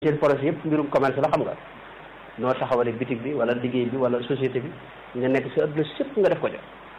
seen projet yëpp mbirum commerce la xam nga noo taxawale bitig bi wala liggéey bi wala société bi nga nekk si adduna sépp nga def ko ja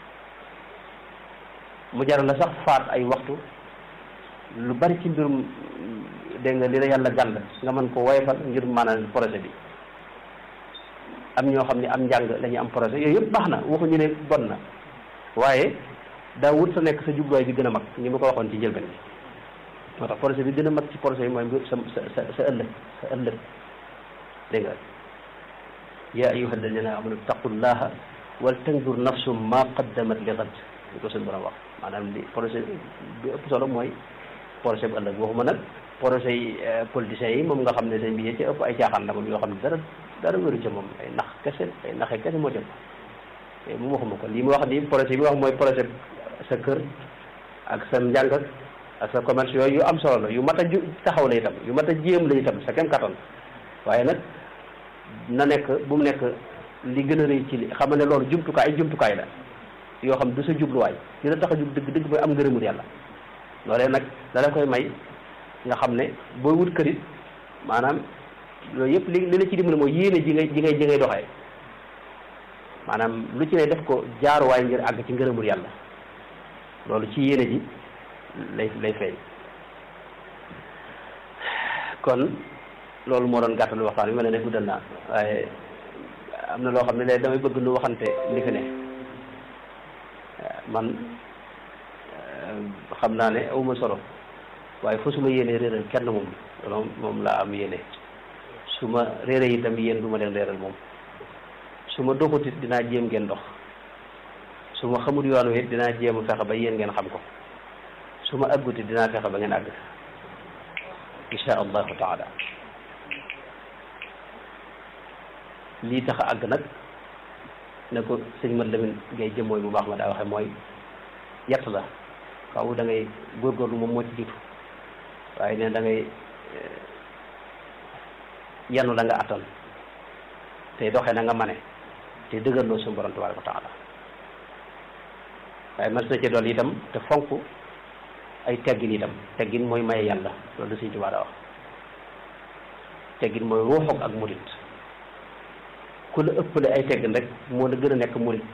mu jaral la sax faat ay waxtu lu bari ci mbirum dégg nga li la yàlla gàll nga mën ko woyfal ngir maanaam projet bi am ñoo xam ne am njàng la ñu am projet yooyu yëpp baax na waxuñu ne bon na waaye daa wut sa nekk sa jubluwaay bi gën a mag ni ma ko waxoon ci njëlbeen bi moo tax projet bi gën a mag ci projet yi mooy sa sa sa ëllëg sa ëllëg dégg nga yaa ayyuha alladina amanu taqullaha wal tandur nafsum ma qaddamat li gad li ko suñu borom wax maanaam li projet bi ëpp solo mooy projet bu ëllëg waxuma nag projet yi politiciens yi moom nga xam ne seen bi ci ëpp ay caaxaan la moom yoo xam ne dara dara wéru ca moom ay nax kese ay naxe kese moo jëm mu waxuma ko lii mu wax ni projet bi wax mooy projet sa kër ak sa njàng ak sa commerce yooyu yu am solo la yu mat a ju taxaw la itam yu mat a jéem la itam sa kem kattan waaye nag na nekk bu mu nekk li gën a rëy ci li xam ne loolu jumtukaay ay jumtukaay la yoo xam du sa jubluwaay li la tax a jub dëgg dëgg mooy am ngërëmul yàlla loolee nag da la koy may nga xam ne booy wut kërit maanaam loolu yëpp li li la ci dimbali mooy yéene ji ngay ji ngay ji ngay doxee maanaam lu ci ne def ko jaaruwaay ngir àgg ci ngërëmul yàlla loolu ci yéene ji lay lay feeñ kon loolu moo doon gàttal waxtaan bi ma ne ne guddal naa waaye am na loo xam ne léegi damay bëgg nu waxante li fi ne man xam naa ne awma solo waaye fu su ma yéenee réeral kenn moom loolu moom laa am yéene su ma réere itam yéen du ma leen réeral moom su ma doxutit dinaa jéem ngeen dox su ma xamul yoon wi dinaa jéem a fexe ba yéen ngeen xam ko su ma àgguti dinaa fexe ba ngeen àgg insha allahu taala lii tax a àgg nag ne ko sëñ Mat Lamin ngay jëmmooy bu baax ma daa waxe mooy yett la waaw da ngay góorgóorlu moom moo ci jiitu waaye ne da ngay yanu la nga attan te doxee na nga mane te dëgërloo suñu borom tabaraka wa taala waaye mas na ci dool itam te fonk ay teggin itam teggin mooy maye yàlla loolu Sëñ Tuubaa daa wax teggin mooy ruuxoog ak murit ku la ëppale ay teggin rek moo la gën a nekk murit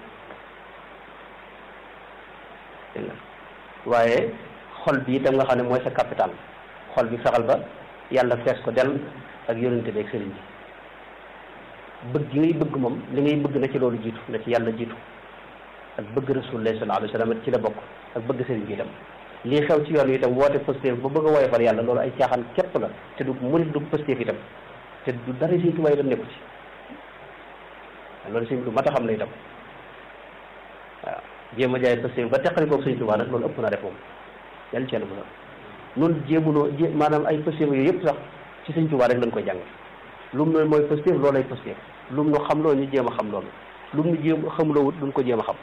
dégg nga waaye xol bi itam nga xam ne mooy sa capital xol bi fexal ba yàlla fees ko del ak yonente bi ak sëriñ bi bëgg gi ngay bëgg moom li ngay bëgg na ci loolu jiitu na ci yàlla jiitu ak bëgg rasulullah sallallahu alayhi wa sallam ci la bokk ak bëgg sëriñ bi itam lii xew ci yoon wi itam woote positif ba bëgg a woyofal yàlla loolu ay caaxaan képp la te du murit du positif itam te du dara Sëriñ Tuubaa itam nekku ci loolu sëriñ lu mat a xam la itam waaw jéem a jaay positif ba teqali koog Sëriñ Tuubaa nag loolu ëpp na def moom yàlla ci yàlla bu noonu jéemunoo jé maanaam ay positif yooyu yëpp sax ci Sëriñ Tuubaa rek lañ koy jàng lu mu ne mooy positif loolu ay positif lu mu nu xam loolu ñu jéem a xam loolu lu mu nu jéem xamuloo wut duñ ko jéem a xam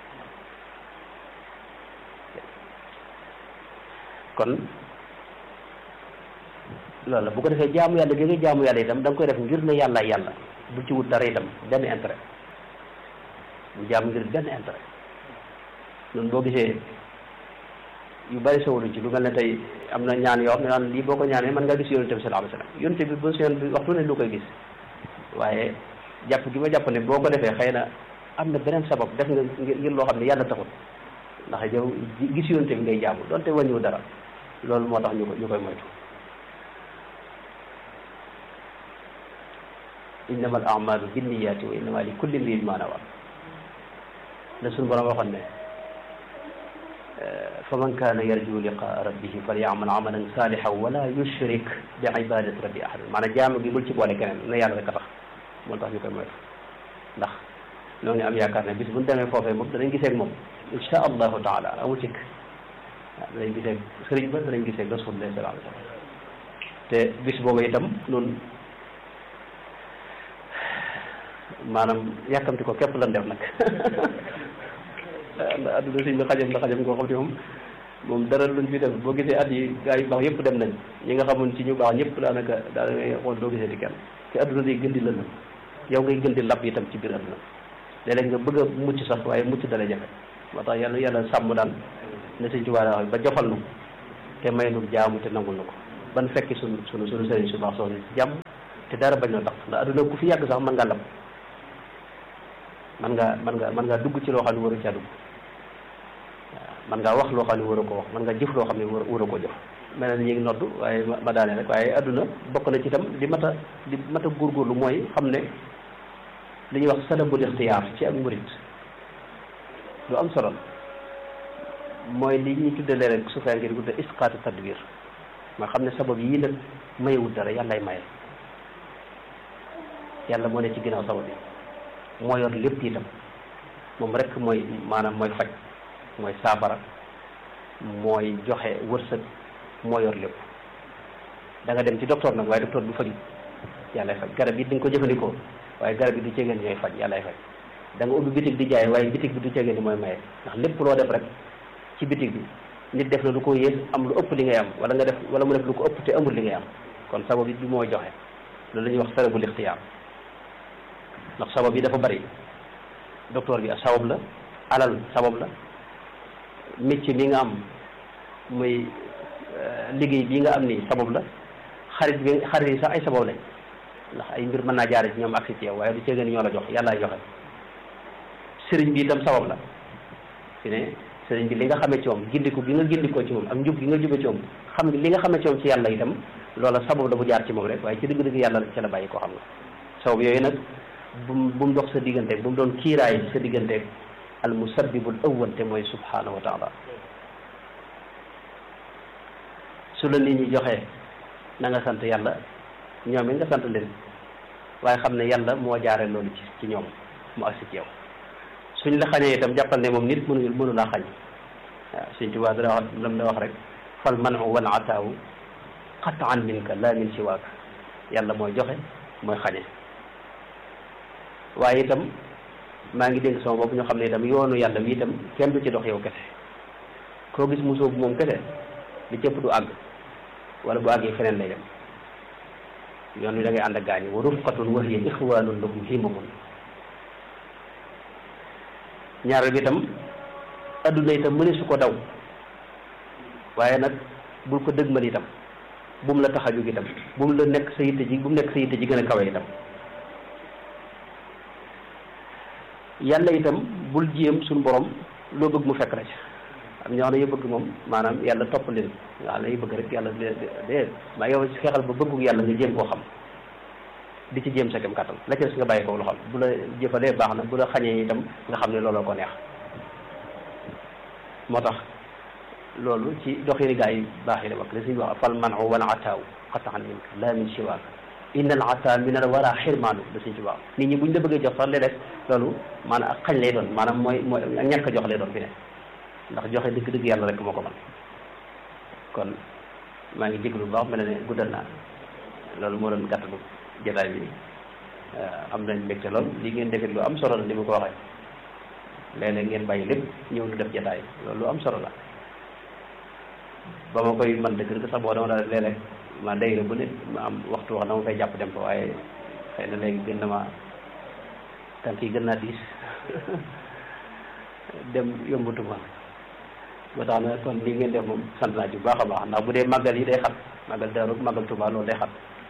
kon loolu la bu ko defee jaamu yàlla gi nga jaamu yàlla itam da nga koy def ngir ne yàlla yàlla bu ci wut dara itam benn intérêt bu jaamu ngir benn intérêt noonu boo gisee yu bari sawaluñ ci lu mel ne tey am na ñaan yoo xam ne naan lii boo ko ñaanee mën nga gis yonente bi sallallahu alayhi wasallam yonente bi ba seen bi waxtu ne lu koy gis waaye jàpp gi ma jàpp ne boo ko defee xëy na am na beneen sabab def nga ngir loo xam ne yàlla taxut ndax yow gis yonente bi ngay jaamu donte wàññiwu dara loolu moo tax ñu ko ñu koy moytu innama al amalu binniyati wa innama li kulli mriin ma nawa la suñu borom waxoon ne fa man kaana yarju liqaa rabbihi falyamal amalan salihan wala yushrik bi ibadati rabbi ahadan maanaam jaamu gi bul ci boole keneen na yàlla rek a tax moo tax ñu koy moytu ndax ñoo ngi am yaakaar ne bis bu ñu demee foofee moom danañ gisee ak moom insha allahu taala amul cikk waaw danañ gisee ak sëriñ ba danañ gisee ak rasulullah sallallahu alayhi wa sallam te bis boobu itam noonu maanaam yàkkamti ko képp lan def nag ndax adduna sëñ bi xajam la xajam koo xam ne moom moom dara luñ fi def boo gisee at yi gaa yu baax yëpp dem nañ ñi nga xamoon ci ñu baax ñëpp daanaka daanaka xool doo gisee di kenn te adduna day gën di lëndëm yow ngay gën di lab itam ci biir adduna léeg-léeg nga bëgg a mucc sax waaye mucc dala jafe moo tax yàlla yàlla sàmm daan ne sëñ Tuubaa wax ba jofal nu te may nu jaamu te nangul na ko ban fekki sunu sunu sunu sëriñ su baax soxna ci jàmm te dara bañ na tax ndax adduna ku fi yàgg sax mën nga lab man nga man nga mën ngaa dugg ci loo xam ne waru caa dugg waaw man ngaa wax loo xam ne waru ko wax man nga jëf loo xam ne war waru ko jëf mel na ni ñu ngi noddu waaye ma daane rek waaye adduna bokk na ci itam li mat a li mat a góorgóorlu mooy xam ne li ñuy wax salabul ixtiyaar ci ak murit lu am solo mooy li ñuy tuddee rek su fekkee di tudde isqaatu tadbir ma xam ne sabab yii nag mayewul dara yàllay maye yàlla moo ne ci ginnaaw sabab yi moo yor lépp itam moom rek mooy maanaam mooy faj mooy saafara mooy joxe wërsëg moo yor lépp da nga dem ci docteur nag waaye docteur du faju yàllay faj garab yi di nga ko jëfandikoo waaye garab yi du ceegeen ñooy faj yàllay faj da nga ubbi bitig di jaay waaye bitig bi du ceegeen ni mooy maye ndax lépp loo def rek ci bitig bi nit def na lu ko yées am lu ëpp li ngay am wala nga def wala mu def lu ko ëpp te amul li ngay am kon sabab yi du mooy joxe loolu la ñuy wax sababul ixtiyaar ndax sabab yi dafa bari docteur bi sabab la alal sabab la métier mi nga am muy liggéey bii nga am ni sabab la xarit bi xarit yi sax ay sabab lañ ndax ay mbir mën naa jaare ci ñoom ak si ci yow waaye du ceegeen ñoo la jox yàllaay joxe sëriñ bi itam sabab la fi ne sëriñ bi li nga xamee ci moom gindiku bi nga gindikoo ci moom ak njub gi nga jube ci moom xam li nga xamee ci moom ci yàlla itam loola sabab la bu jaar ci moom rek waaye ci dëgg-dëgg yàlla ci la bàyyi koo xam nga sabab yooyu nag bu bu mu dox sa digganteeg bu mu doon kiiraay sa digganteeg al musabbibul awwal te mooy subhanahu wa taala su la nit ñi joxee na nga sant yàlla ñoom it nga sant leen waaye xam ne yàlla moo jaare loolu ci ci ñoom mu agsi ci yow suñ la xañee itam jàppal ne moom nit mënu mënu laa xañ waaw suñ tubaab dana wax lam da wax rek fal manu wal ataawu qataan minka la min siwaaka yàlla mooy joxe mooy xañe waaye itam maa ngi dénk sama bopp ñu xam ne itam yoonu yàlla wi itam kenn du ci dox yow kese koo gis musoo bu moom kese li cëpp du àgg wala bu àggee feneen lay dem yoon wi da ngay ànd ak gaañi wa rufqatun wa hiya ixwanun lahum himamun ñaareel bi itam adduna itam mëne su ko daw waaye nag bul ko dëgmal itam bu mu la tax a jóg itam bu mu la nekk sa yitte ji bu mu nekk sa yitte ji gën a kawe itam yàlla itam bul jéem suñu borom loo bëgg mu fekk la ci am ñoo xam ne yu bëgg moom maanaam yàlla topp leen nga xam ne yu bëgg rek yàlla de maa yow xeexal ba bëggu yàlla nga jéem koo xam di ci jéem sa kem kàttan la ci des nga bàyyi ko lu xam bu la jëfalee baax na bu la xañee itam nga xam ne looloo ko neex moo tax loolu ci doxini gaa yi baax yi la wax li suñu wax fal manu wala ataaw qataan minka la min siwaak inna al ata min al wara xirmaanu da suñ ci wax nit ñi buñ la bëggee jox sax léeg-léeg loolu maanaam ak xañ lay doon maanaam mooy mooy ak ñàkk a jox lay doon fi ne ndax joxe dëgg-dëgg yàlla rek moo ko man kon maa ngi jéglu bu baax mel ne guddal naa loolu moo doon gàttalu jotaay bi am nañ mbégte lool li ngeen defit lu am solo la ni ma ko waxee léeg-léeg ngeen bàyyi lépp ñëw nu def jotaay loolu lu am solo la ba ma koy man dëgg dëgg sax boo dama daal léeg-léeg ma dayra bu ne ma am waxtu wax dama fay jàpp dem fa waaye xëy na léegi gën na ma tànk yi gën naa diis dem yombutuma ba tax na kon li ngeen def moom sant naa ci bu baax a baax ndax bu dee màggal yi day xat màggal Daaru màggal Tuubaa loolu day xat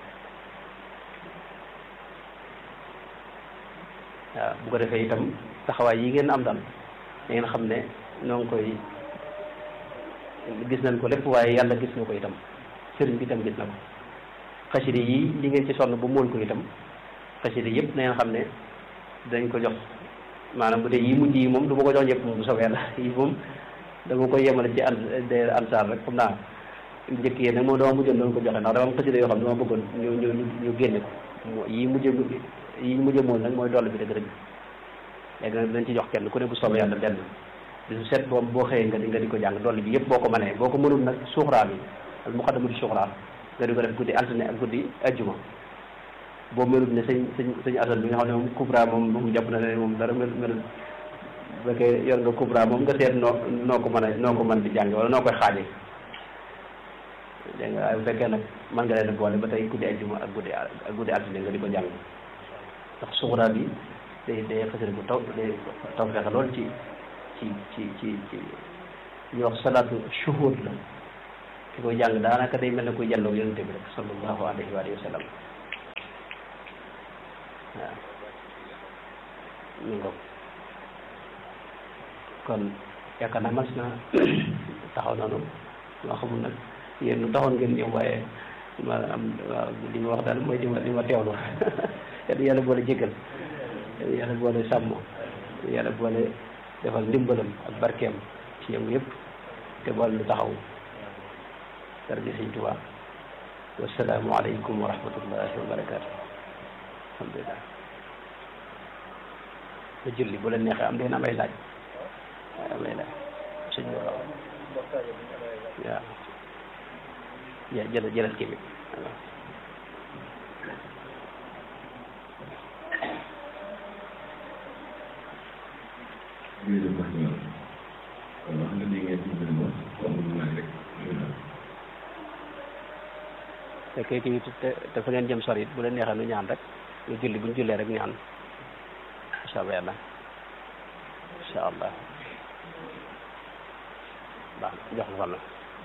waaw bu ko defee itam taxawaay yi ngeen am daal da ngeen xam ne noo ngi koy gis nañ ko lépp waaye yàlla gis na ko itam sëriñ bi itam gis na ko xasida yi li ngeen ci sonn bu mool ko itam xasida yëpp na ngeen xam ne dañ ko jox maanaam bu dee yi mujj yi moom du ma ko jox ñëpp moom bu soobee yàlla yi moom dama koy yemale ci an de ansaar rek xam naa njëkk yéen nag moom dama mujjoon doon ko joxe ndax dama am xasida yoo xam ne dama bëggoon ñu ñu ñu génne ko yi mujj yi mujj mool nag mooy doll bi dëgg dëgg léegi nag dañ ci jox kenn ku ne bu soobee yàlla benn bisu set boobu boo xëyee nga di nga di ko jàng dolli bi yëpp boo ko mënee boo ko mënul nag suuxraa bi al muqaddamatu suuxraa nga di ko def guddi altine ak guddi ajjuma boo mënul ne sëñ sëñ sëñ asan bi nga xam ne moom kubra moom moom jàpp na ne moom dara mel mel bu fekkee yor nga kubra moom nga seet noo noo ko mën a noo ko mën di jàng wala noo koy xaaje dégg nga waaye bu fekkee nag mën nga leen a boole ba tey guddi ajjuma ak guddi ak guddi altine nga di ko jàng ndax suuxraa bi day day xasari bu taw day taw fexe lool ci ci ci ci ci ñu wax salaatu shuhud la ki koy jàng daanaka day mel ne kuy jàlloo yonente bi rek sallallahu alayhi wa alihi wa sallam waaw ñu ngo kon yaakaar naa mas na taxaw nanu maa xamul nag yéen lu taxoon ngeen ñëw waaye ma am waaw li ma wax daal mooy li ma li ma teewlu yàlla yàlla boole jéggal yàlla boole sàmm yàlla boole defal ndimbalam ak barkeem ci yëngu yëpp te boole lu taxaw daraja Sëñ Tuubaa wasalaamu aleykum wa rahmatullahi wa barakaatu alhamdulilah ba julli bu leen neexee am deen am ay laaj am ay laaj sëñ bi waaw waaw ja jël jëlal kii bi waaw jërëjëf wax nga kon wax nga dégg ngeen ci biir moom comme lu nag rek fekkee kii te te fa ngeen jëm sori it bu leen neexee nu ñaan rek ñu julli bu ñu jullee rek ñaan incha allah yàlla incha allah baax na jox la fan la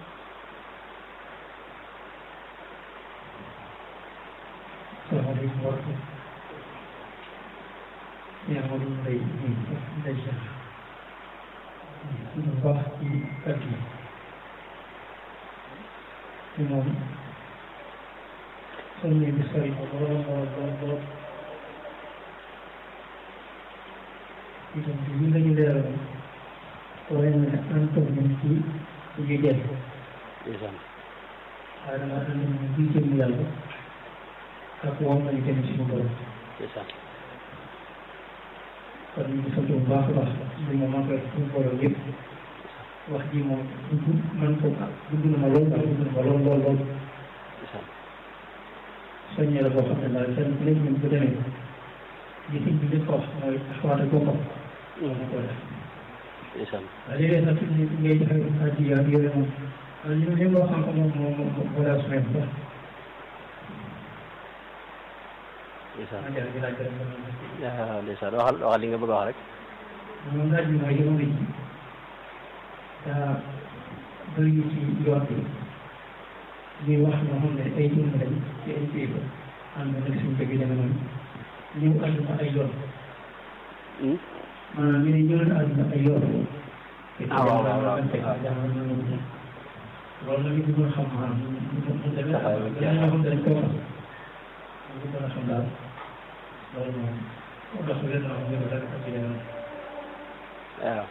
salaamaaleykum wa rahmatulah. yaa ngi woon lay lay seq. lu baax ci kàddu yi. te moom soññee bi sori na lool lool lool lool. itam bi ñu la ñu leeral waaye nag an toog nañ ci ci ñu jël ndeysaan waaye dama ànd ñu ci jëm yàlla ak woon nañu dem ci suñu borom ndeysaan kon ñu ngi sant bu baax a baax li ma manqué suñu borom yëpp wax ji moom dugg man ko dugg na ma lool daal dugg na ma lool lool lool ndeysaan soññee la boo xam ne daal kenn ku nekk ñun bu demee li sëñ bi njëkk a wax mooy taxawaate boppam loolu na ko def ndeysaan waaye léeg-léeg sax fi ngay joxe addiya ak yooyu moom waaye li li loo xam moom moom moom moo daal semaine sax ndeysaan maa ngi laaj rek waaw ndeysaan waxal waxal li nga bëgg a wax rek moom laaj bi mooy jamono ji daa bëri ci yoon bi ñuy wax ñoo xam ne ay jëmm lañ ci ay kilifa ànd nag suñu bëgg jamono ñëw àdduna ay yoon maanaam ñu ne ñëw na àdduna ay yoon ah waaw waaw waaw loolu nag ñu bëggoon xam maanaam mu mu demee daal ñoo xam ne dañ ko wax ñu bëggoon a xam daal loolu moom dox leen loo xam ne daal ak ci jamono waaw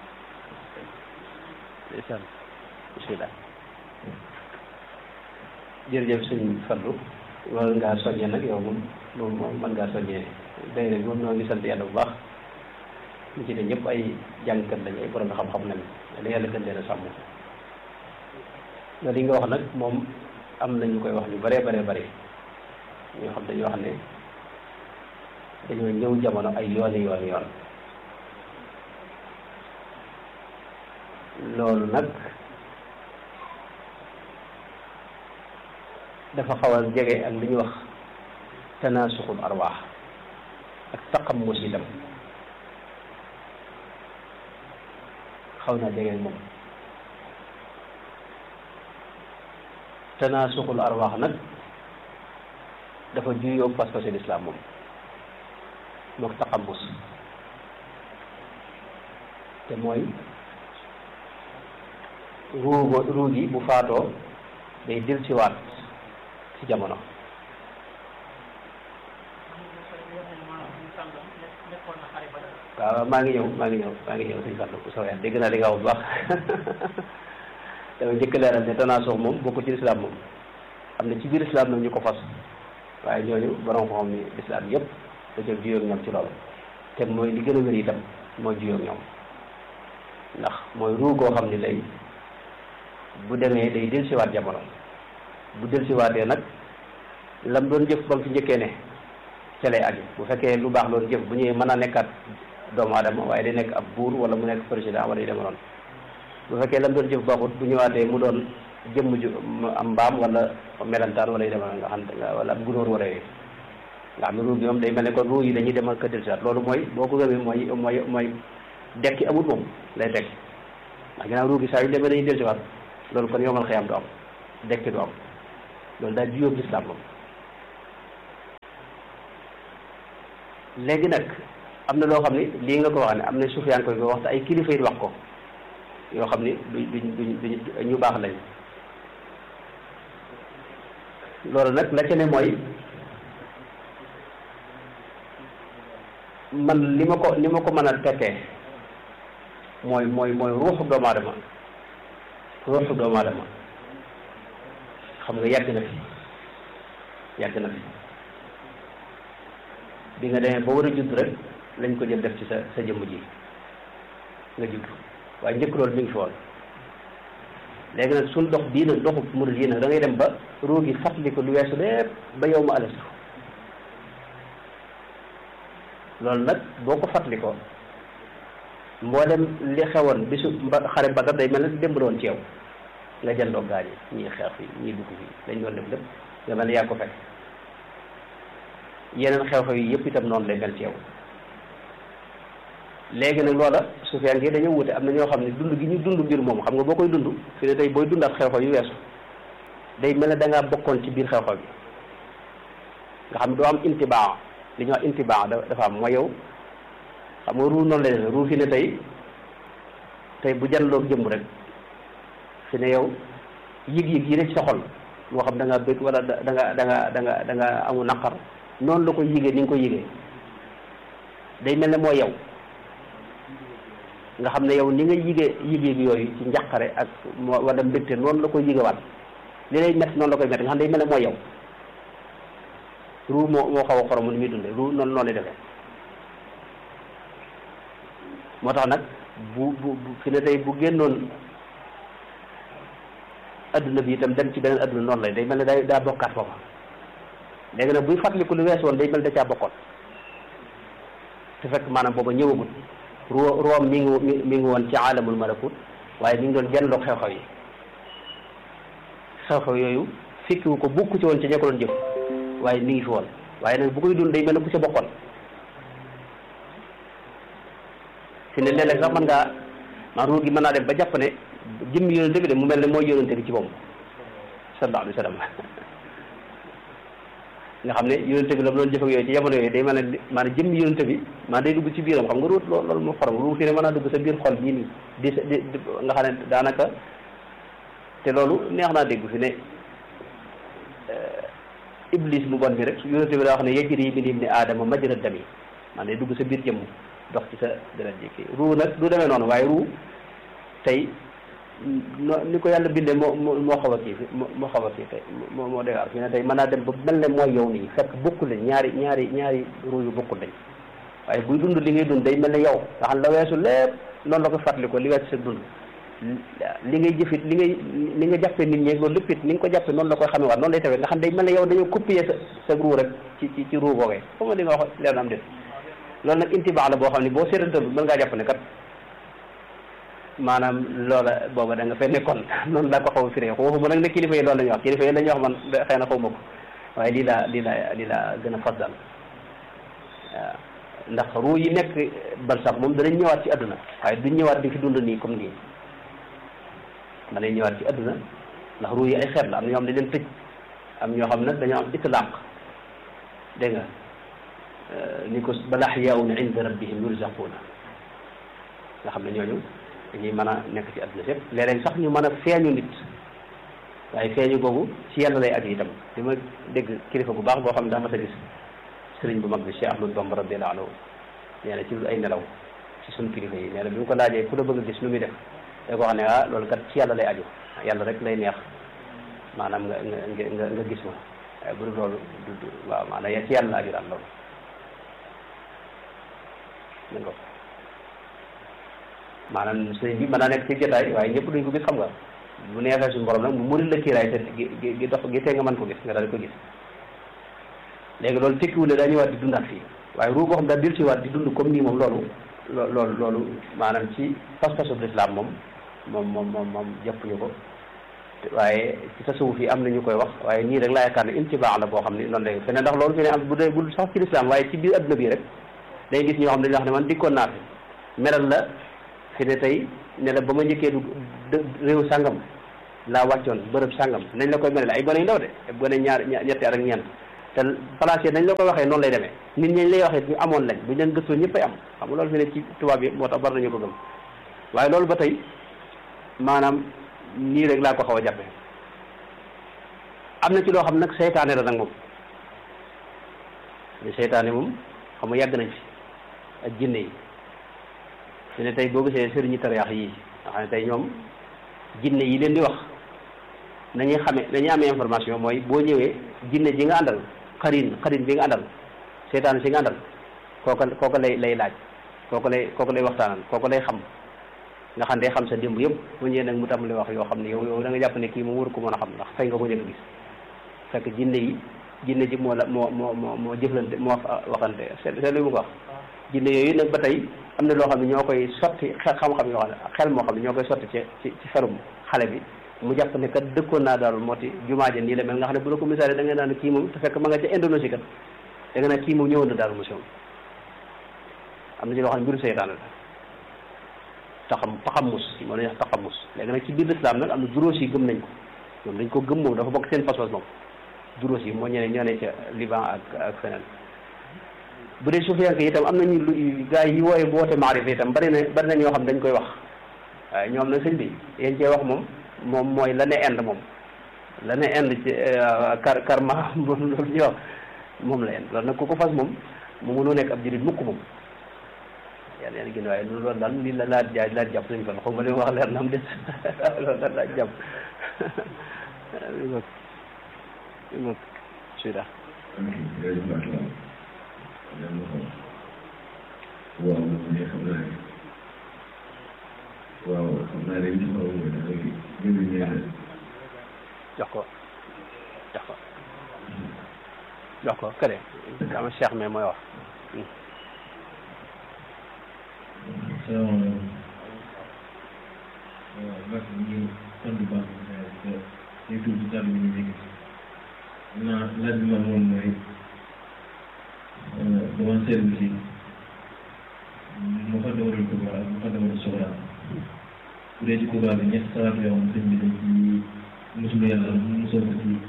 ndeysaan bismillah jërëjëf sëñ Fallou loolu ngaa soññee nag yow moom moom moom mën ngaa soññee day rek moom noo ngi sant yàlla bu baax ñu ci ne ñëpp ay jàngkat lañ ay borom xam-xam lañ da yàlla gën leen a sàmm nga li nga wax nag moom am na ñu koy wax ñu bëree bëree bëri ñoo xam dañuy wax ne dañoo ñëw jamono ay yooni yooni yoon loolu nag dafa xaw a jege ak li ñuy wax tanaasuxul arwaax ak taqammus itam xaw naa jege ak moom tanaasuxul arwaax nag dafa juyoo pas-pasu lislaam moom mook taqammus te mooy ruugo ruu gi bu faatoo day dil ci waat ci jamono waaw maa ngi ñëw maa ngi ñëw maa ngi ñëw sëñ Fallou bu soobee dégg naa li nga wax bu baax dama njëkk leeral ne tanaasuux moom bokkul ci lislaam moom am na ci biir lislaam nag ñu ko fas waaye ñooñu borom xam ni lislaam yëpp dañoo juyoo ak ñoom ci loolu te mooy li gën a wér itam mooy juyoo ak ñoom ndax mooy ruu goo xam ni lay bu demee day del siwaat jamono bu del siwaatee nag lam doon jëf ba mu fi njëkkee ne ca lay aju bu fekkee lu baax loolu jëf bu ñëwee mën a nekkaat doomu aadama waaye day nekk ab buur wala mu nekk président wala yu deme noonu bu fekkee lam doon jëf baaxut bu ñëwaatee mu doon jëmm ju am mbaam wala melantaan wala yu deme noonu nga xam wala ab gunóor wala yooyu nga xam ne ruu bi moom day mel ne kon ruu yi dañuy demal ko del siwaat loolu mooy boo ko gëmee mooy mooy mooy dekki amut moom lay teg ndax ginnaaw ruu gi saa yu demee dañuy del siwaat loolu kon yomal xëyam du am dekki du am loolu daal juyóob lislaam moom léegi nag am na loo xam ni lii nga ko wax ne am na sufiyaan koy ko wax te ay kilifa yi wax ko yoo xam ni duñ duñ duñ duñ ñu baax lañ loolu nag la ca ne mooy man li ma ko li ma ko mën a tekkee mooy mooy mooy ruuxu doomu aadama ruuxu doomu aadama xam nga yàgg na fi yàgg na fi bi nga demee ba war a judd rek lañ ko jël def ci sa sa jëmm ji nga judd waaye njëkk loolu mi ngi fi woon léegi nag suñ dox bii nag doxu murid yi nag da ngay dem ba ruu gi fàttali ko lu weesu lépp ba yow ma alastu loolu nag boo ko fàttali ko mboolem li xewoon bisu mba xare Badar day mel ne démb doon ci yow nga jëndoo gaañ yi ñii xeex fi ñii dugg fi dañ doon def lépp nga mel ne yaa ko fekk yeneen xew-xew yi yëpp itam noonu lay mel ci yow léegi nag loola sufiyaan gi dañoo wute am na ñoo xam ne dund gi ñu dund mbir moom xam nga boo koy dund fi ne tey booy dundaat xew-xew yu weesu day mel ne da ngaa bokkoon ci biir xew-xew bi nga xam ne doo am intibaa li ñuy wax intibaa dafa am mooy yow xam nga ruu noonu lay demee ruu fi ne tey tey bu janloog jëmm rek fi ne yow yëg-yëg yi ne ci sa xol moo xam da nga bëgg wala da nga da nga da nga da nga amu naqar noonu la koy yëgee ni nga koy yëgee day mel ne mooy yow nga xam ne yow ni nga yëgee yëg-yëg yooyu ci njàqare ak wala mbégte noonu la koy yëgewaat li lay métti noonu la koy métti nga xam ne day mel ne mooy yow ruu moo moo xaw a xoromu ni muy dundee ruu noonu noonu lay defee moo tax nag bu bu fi ne tey bu génnoon adduna bi itam dem ci beneen adduna noonu lay day mel ne day daa bokkaat foofa léegi nag buy fàttaliku lu wees woon day mel da caa bokkoon te fekk maanaam booba ñëwagul ru room mi ngi mi ngi woon ci aalamul malakut waaye mi ngi doon jëndoog xew-xew yi xew-xew yooyu fikkiwu ko bukku ci woon ci ña ko doon jëf waaye mi ngi fi woon waaye nag bu koy dund day mel ne ku ca bokkoon fi ne léeg-léeg sax mën ngaa man ruu gi mën naa dem ba jàpp ne jëmmi yonente bi de mu mel ne mooy yonente bi ci moom sallallahu alayhi wa sallam nga xam ne yonente bi la mu doon jëf ak yooyu ci jamono yooyu day mel ne maanaam jëmmi yonente bi maa day dugg ci biiram xam nga ruut loolu moo xorom ruu fi ne mën naa dugg sa biir xol bii nii di di nga xam ne daanaka te loolu neex naa dégg fi ne iblis mu bon bi rek yonente bi daa wax ne yajri min ibni aadama majra dami man day dugg sa biir jëmm dox ci sa deret ji kii ruu nag du demee noonu waaye ruu tey ni ko yàlla bindee moo moo xaw a kii moo xaw a kii tey moo moo dégaar fii ne tey mën naa dem ba mel ne mooy yow nii fekk bokkul lañ ñaari ñaari ñaari ruu yu bokkul lañ waaye buy dund li ngay dund day mel ne yow nga xam la weesu lépp noonu la ko fàttali ko li weesu sa dund li ngay jëfit li ngay li nga jàppee nit ñi loolu lépp it ni nga ko jàppee noonu la koy xamee waat noonu lay tawee nga xam day mel ne yow dañoo copier sa sa ruu rek ci ci ci ruu googee foo ma di nga wax leen am def loolu nag intibaax la boo xam ne boo seetantal mën ngaa jàpp ne kat maanaam loola booba da nga fay nekkoon noonu laa ko xaw a firee waxuma nag ne kilifa yi loolu la ñuy wax kilifa yi la ñuy wax man xëy na xaw ma ko waaye lii laa lii laa lii laa gën a fas daal waaw ndax ruu yi nekk bal sax moom danañ ñëwaat ci àdduna waaye duñ ñëwaat di fi dund nii comme nii danañ ñëwaat ci àdduna ndax ruu yi ay xeet la am na ñoo xam ne leen tëj am ñoo xam ne dañoo am itlaaq dégg nga ni ko bal ahyaa'un inda rabbihim yurzaquuna nga xam ne ñooñu dañuy mën a nekk ci àdduna sépp léeg-léeg sax ñu mën a feeñu nit waaye feeñu googu ci yàlla lay aju itam li ma dégg kilifa bu baax boo xam ne daa ma sa gis sëriñ bu mag bi Cheikh Ahmadou Bamba radiyallahu anhu nee na ci ay nelaw ci suñu kilifa yi nee na bi mu ko laajee ku la bëgg a gis nu muy def day ko wax ne ah loolu kat ci yàlla lay aju yàlla rek lay neex maanaam nga nga nga nga gis ma waaye bu dul loolu du waaw maanaam ci yàlla la aju daal loolu dégg nga maanaam sëñ bi mën naa nekk ci jotaay waaye ñëpp duñ ko gis xam nga bu neexee suñu borom nag mu mënul la kiiraay te gi gi dox gi tee nga mën ko gis nga daal di ko gis léegi loolu tekkiwul ne daa ñëwaat di dundaat fii waaye ruu boo xam daal dil si waat di dund comme nii moom loolu loolu loolu maanaam ci pas-pasu lislaam moom moom moom moom moom jàppuñu ko waaye ci tasawuf yi am na ñu koy wax waaye nii rek laa yaakaar ne intibaax la boo xam ne noonu lay feneen ndax loolu fi ne am bu dee bu sax ci lislaam waaye ci biir adduna bi rek day gis ñoo xam dañuy wax ne man dikkoon naa fi meral la fi ne tey ne la ba ma njëkkee du réew sàngam laa wàccoon bërëb sàngam nañ la koy mel ay gone yu ndaw de gone ñaar ñetti at ak ñeent te place yi nañ la koy waxee noonu lay demee nit ñi lay waxee ñu amoon lañ buñ leen gëstoo ñëppay am xam nga loolu fi ne ci tubaab yi moo tax war nañu ko gëm waaye loolu ba tey maanaam nii rek laa ko xaw a jàppe am na ci loo xam nag seytaane la nag moom ni seytaane moom xam nga yàgg nañ fi ak jinne yi su ne tey boo gisee sëriñu tariyaax yi nga xam ne tey ñoom jinne yi leen di wax nañuy xame nañuy amee information mooy boo ñëwee jinne ji nga àndal xarin xarin bi nga àndal seytaane si nga àndal kooka kooka lay lay laaj kooka lay kooka lay waxtaanal kooka lay xam nga xam day xam sa démb yëpp bu ñëwee nag mu tàmbali wax yoo xam ne yow yow da nga jàpp ne kii moom waru ko mën a xam ndax fay nga ko njëkk gis fekk jinne yi jinne ji moo la moo moo moo moo jëflante moo waxante c'est c'est lu mu ko wax jinne yooyu nag ba tey am na loo xam ne ñoo koy sotti xel xam-xam yoo xam ne xel moo xam ne ñoo koy sotti ci ci ci xelum xale bi mu jàpp ne kat dëkkoon naa daal moo ti jumaa ja nii la mel nga xam ne bu la ko misaale da nga naan kii moom te fekk ma nga ca Indonésie kat da nga naan kii moom ñëwoon na daal monsieur am na ci loo xam ne mbiru seytaane la taxam taxamus moo la ñuy wax taxamus léegi nag ci biir lislaam nag am na juróos yi gëm nañ ko ñoom dañ ko gëm moom dafa bokk seen pas-pas moom juróos yi moo ñeneen ñoo ne ca Liban ak ak feneen bu dee sufiyanke itam am nañu lu gars yi wooye woote maarifa itam bari na bari na ñoo xam dañ koy wax waaye ñoom nag sëñ bi yéen cee wax moom moom mooy la ne ind moom la ne ind ci kar karma moom loolu ñuy wax moom la ind loolu nag ku ko fas moom mu mënoo nekk ab jurit mukk moom yàlla yàlla gën waaye loolu daal lii la laa jaay laa jàpp suñu fan xaw ma li wax leer na am des loolu daal laa jàpp li nga li nga sida waaw ne xam naa ne waaw xam naa ne li ci xaw mooy dafa gën a ñeent jox ko jox ko jox ko kële dama Cheikh mais mooy wax salaamaaleykum waaw maa ngi sant bu baax te tey tuuti kàddu gi ñu yëkkati naa laaj bi ma moom mooy dama seetlu si mu fa dawal Kubra ak mu fa dawal Sugra bu dee ci Kubra bi ñetti salaatu yoo xam sëñ bi dañ ci musul yàlla musal ko ci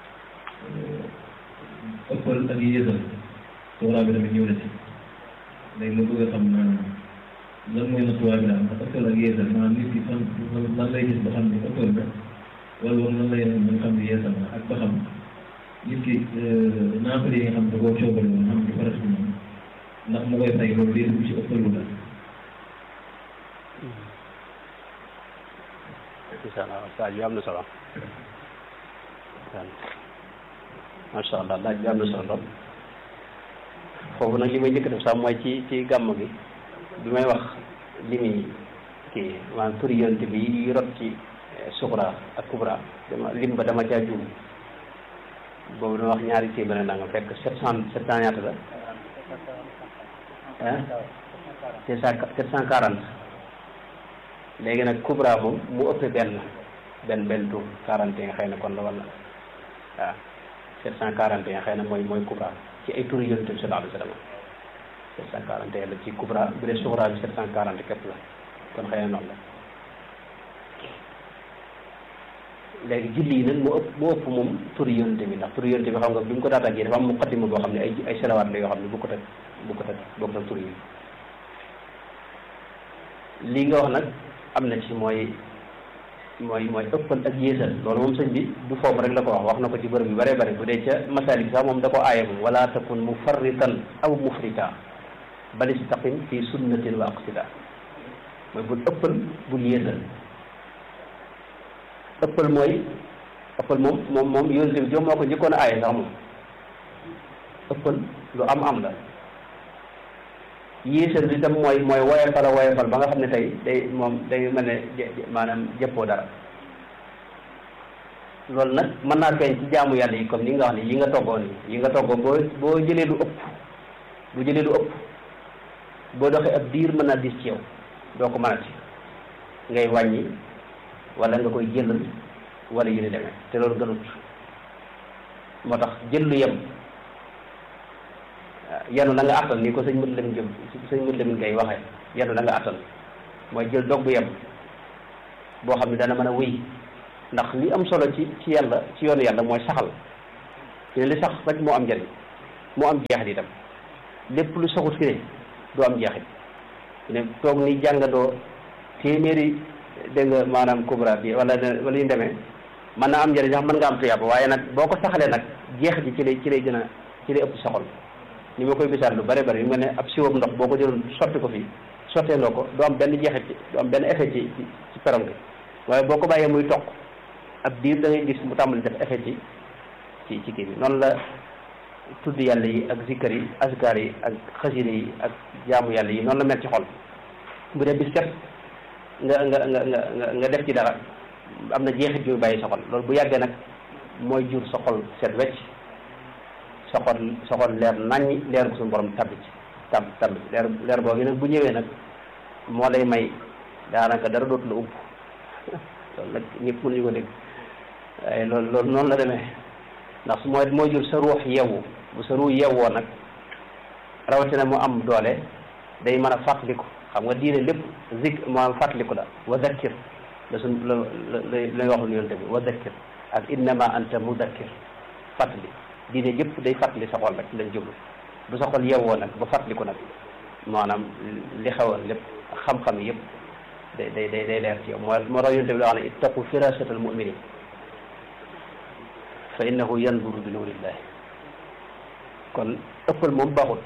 ëppal ak yéesal Sugra bi tamit ñëw na ci léegi ma bëgg a xam maanaam lan mooy nattuwaay bi daal ndax ëppal ak yeesal maanaam nit ki fan lan lay gis ba xam ne ëppal na wala boog lan lay ba nga xam ne yeesal na ak ba xam nit ki naafale yi nga xam ne da koo coobale woon xam ne farat bi moom ndax mu koy fay loolu day dugg ci ëppalu la incha allah laaj bi am na solo macha allah laaj bi am na solo lool foofu nag li may njëkk def sax mooy ci ci gàmm gi bi may wax li muy kii maanaam turi yonent bi yi rot ci suxra ak kubra dama lim ba dama caa juum boobu dama wax ñaari téeméer na nga fekk sept cent sept cent ñaata la ah sept cent sept cent quarante léegi nag kubra moom mu ëppee benn benn benn tur quarante et un xëy na kon la wala waaw sept cent quarante et un xëy na mooy mooy kubra ci ay turi yonent bi sallallahu alayhi wa sallam sept cent quarante et un la ci kubra bu dee suxra bi sept cent quarante képp la kon xëy na noonu la léegi julli yi nag moo ëpp moo ëpp moom turi yonent bi ndax turi yonent bi xam nga bi mu ko daata gi dafa am muqaddima boo xam ne ay ay salawaat la yoo xam ne bu ko teg bu ko teg bokk na turi yi lii nga wax nag am na ci mooy mooy mooy ëppal ak yéesal loolu moom sëñ bi du foofu rek la ko wax wax na ko ci bërëb yu bëree bëri bu dee ca masalik sax moom da ko aaye moom wala takun mufarritan aw mufrita bal istaqim fi sunnatin wa aqsida mooy bul ëppal bul yéesal ëppal mooy ëppal moom moom moom yonent bi joom moo ko njëkkoon a aaye sax moom ëppal lu am am la yéesal bi tam mooy mooy woyefal a woyefal ba nga xam ne tey day moom day mel ne maanaam jëppoo dara loolu nag mën naa feeñ ci jaamu yàlla yi comme ni nga wax ni yi nga toggoo nii yi nga toggoo boo boo jëlee lu ëpp bu jëlee lu ëpp boo doxee ab diir mën naa dis ci yow doo ko mënati ngay wàññi wala nga koy jëlal wala yu ni demee te loolu gënut moo tax jël lu yem yanu la nga attan ni ko sëñ mët lamin jëm sëñ mët lamin ngay waxee yanu la nga attan mooy jël dog bu yem boo xam ne dana mën a wéy ndax li am solo ci ci yàlla ci yoonu yàlla mooy saxal fi ne li sax rek moo am njëriñ moo am jeexit itam lépp lu saxut fi ne du am jeexit fi ne toog ni jàngandoo téeméeri dégg nga maanaam kubra bi wala wala ñu demee mën naa am njëriñ sax mën nga am tuyaaba waaye nag boo ko saxalee nag jeex ji ci lay ci lay gën a ci lay ëpp soxol ni ma koy misaal lu bare bari yu nga ne ab siwam ndox boo ko jëloon sotti ko fii sotteeloo ko du am benn jeexit ci du am benn effet ci ci ci perom bi waaye boo ko bàyyee muy toq ab diir da ngay gis mu tàmbali def effet ci ci ci kii bi noonu la tudd yàlla yi ak zikkar yi askar yi ak xasida yi ak jaamu yàlla yi noonu la mel ci xol bu dee bis set nga nga nga nga nga def ci dara am na jeexit yu bàyyi sa xol loolu bu yàggee nag mooy jur sa xol set wecc sa xol sa xol leer naññi leer bu suñu borom tabbi ci tab tab leer leer boobu nag bu ñëwee nag moo lay may daanaka dara dootu la upp loolu nag ñëpp mënuñu ko dégg waaye loolu loolu noonu la demee ndax su mooy mooy jur sa ruux yeewu bu sa ruux yeewoo nag rawatina mu am doole day mën a fàttaliku xam nga diine lépp zik maanaam fàttaliku la wa dakkir la suñ la la lay waxul yonte bi wa dakkir ak innama anta mudakkir fàttali diine yëpp day fàttali sa xol rek lañ jublu bu sa xol yeewoo nag ba fàttaliku nag maanaam li xewoon lépp xam-xam yëpp day day day day leer ci yow moo moo tax yonte bi la wax ne ittaqu firasat al muminin fa innahu yanzuru bi nuurillahi kon ëppal moom baaxul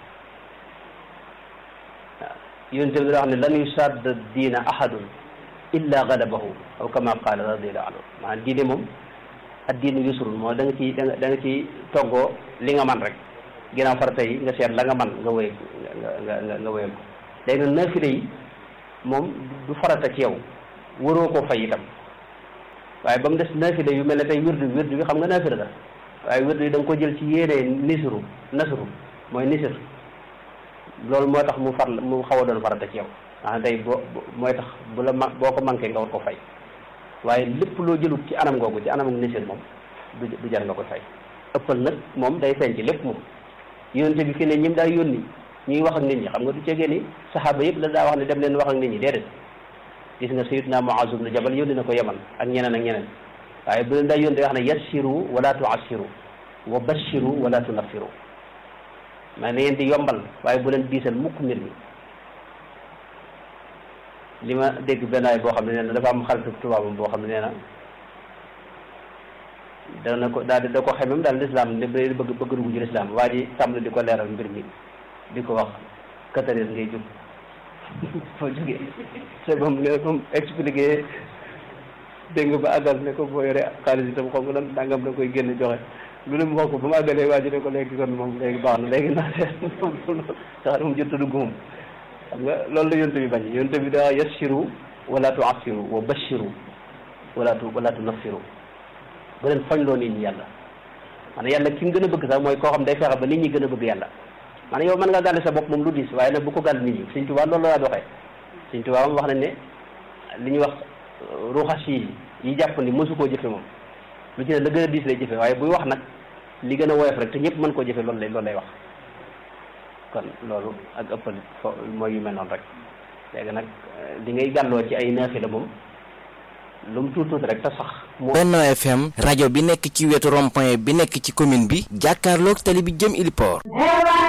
waaw yonte bi la wax ne lan yusadda diina ahadun illa galabahu aw kama qaala radiallahu anhu maanaam diine moom ak diine yusrun moo da nga ci da nga da nga ci toggoo li nga man rek ginnaaw farata yi nga seet la nga man nga wéy nga nga nga nga wéyal ko léegi nag naafile yi moom du farata ci yow waroo koo fay itam waaye ba mu des naafile yu mel ne tey wirdu wirdu bi xam nga naafile la waaye wirdu yi da nga ko jël ci yéene nisru nasru mooy nisr loolu moo tax mu far mu xaw a doon farata ci yow ah tey boo mooy tax bu la ma boo ko manqué nga war ko fay waaye lépp loo jëlut ci anam googu ci anam ak nisir moom du du jar nga koy fay ëppal nag moom day feeñ ci lépp moom yonente bi fi ne ñim daa yónni ñuy wax ak nit ñi xam nga du cegee ni saxaaba yëpp la daa wax ne dem leen wax ak nit ñi déedéet gis nga sayyidna Muaz ibn Jabal yónni na ko Yaman ak ñeneen ak ñeneen waaye bu leen daa yónni day wax ne yassiru wala tuassiru wa bashiru wala tunaffiru mais na ngeen di yombal waaye bu leen diisal mukk mbir mi li ma dégg benn waay boo xam ne nee na dafa am xaritu tubaabam boo xam ne nee na dana ko daal di da ko xamem daal lislaam ne bëgg bëgg dugg ci lislaam waa ji tàmbali di ko leeral mbir mi di ko wax quatre heures ngay jóg foo jógee c'est ba mu ne ba mu expliqué dégg nga ba àggal ne ko boo yore xaalis itam xam nga lan dangam da koy génn joxe lu ne mu wax ko ba mu àggalee waa ji ne ko léegi kon moom léegi baax na léegi naa seet sax moom jot a dugg moom xam nga loolu la yonte bi bañ yonte bi daa yassiru wala tuassiru wa bashiru wala tu wala tunaffiru bu leen fañ loo nit ñi yàlla maanaam yàlla ki mu gën a bëgg sax mooy koo xam day fexe ba nit ñi gën a bëgg yàlla maanaam yow mën nga gàll sa bopp moom lu diis waaye nag bu ko gàll nit ñi Sëñ Tuubaa loolu la doxee Sëñ Tuubaa moom wax nañ ne li ñuy wax ruuxas yi yi jàpp ni mësu koo jëfe moom lu ci ne la gën a diis lay jëfe waaye buy wax nag li gën a woyof rek te ñëpp mën koo jëfe loolu lay loolu lay wax kon loolu ak ëppal fo mooy yu mel noonu rek léegi nag li ngay gàlloo ci ay naafila moom lu mu tuut tuuti rek te sax. Benno FM rajo bi nekk ci wetu rond-point bi nekk ci commune bi jàkkaarloog tali bi jëm Iliport